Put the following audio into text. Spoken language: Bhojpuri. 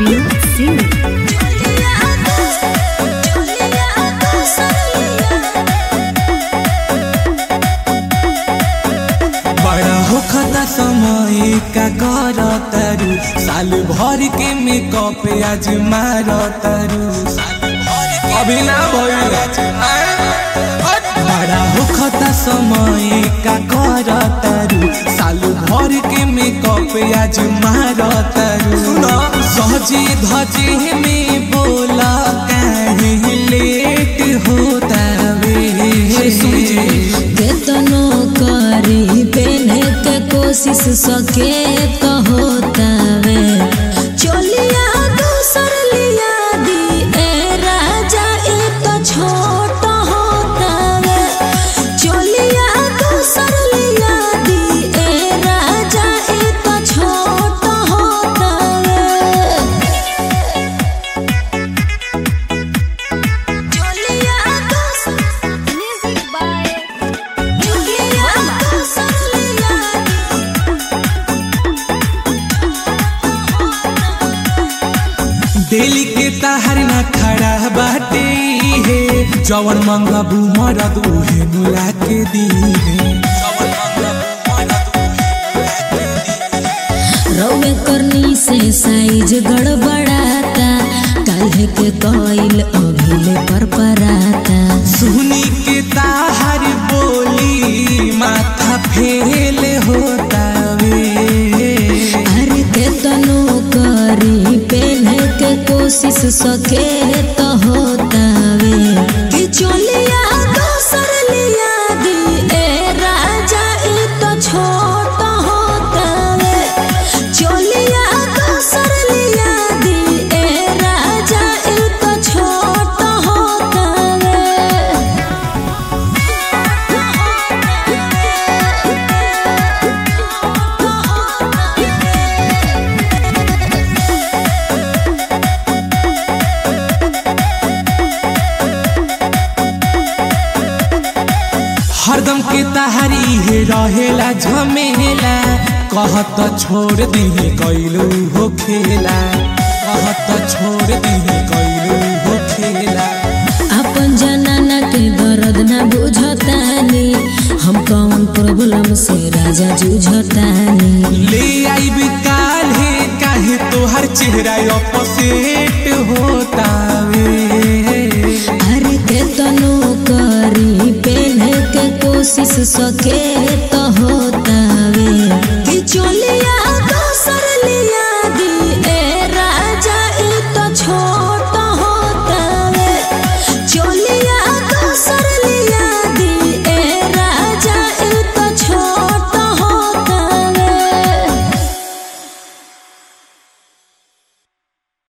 Binod Singh. बड़ा होखता समय का कर तरु साल भर के मेकअप आज मार तरु अभी ना भइल बड़ा होखता समय का कर तरु साल भर के मेकअप आज मार तरु सहजे धजे में बोला कहीं लेट होता वे केतनो करी पेने के कोशिश सके तो होतावे चलिया दूसर लिया दी ए राजा ए तो छोट होतावे चलिया दूसर लिया दी ए राजा ए तो छोट होतावे चलिया दूसर Music by चलिया दूसर लिया डेली के तहर न खड़ा बाटे हे जवन मंगबू मरद उहे मुला के दी हे जवन मंगबू मरद उहे मुला के दी रौवे करनी से साइज गड़बड़ाता काल्हे के कोइल अभिले पर पराता सुनी के ताहर बोली माथा फेल होता वे अरे के तनो करी पेने के कोशिश सके तो होतावे कि चलिया दोसर लिया दी ए राजा ई तो छोट होतावे चलिया दोसर लिया दी ए राजा ई तो छोट होतावे हरदम के तहरी हे रहेला झमेला कहत छोड़ दी कैलू हो खेला कहत छोड़ दी कैलू हो खेला अपन जनाना के दर्द ना बुझतानी हम कौन प्रॉब्लम से राजा जूझतानी ले आई काल है काहे तोहर चेहरा अपोसेट होता वे अरे के तनो करी पेने के कोशिश सके तो होतावे कि चल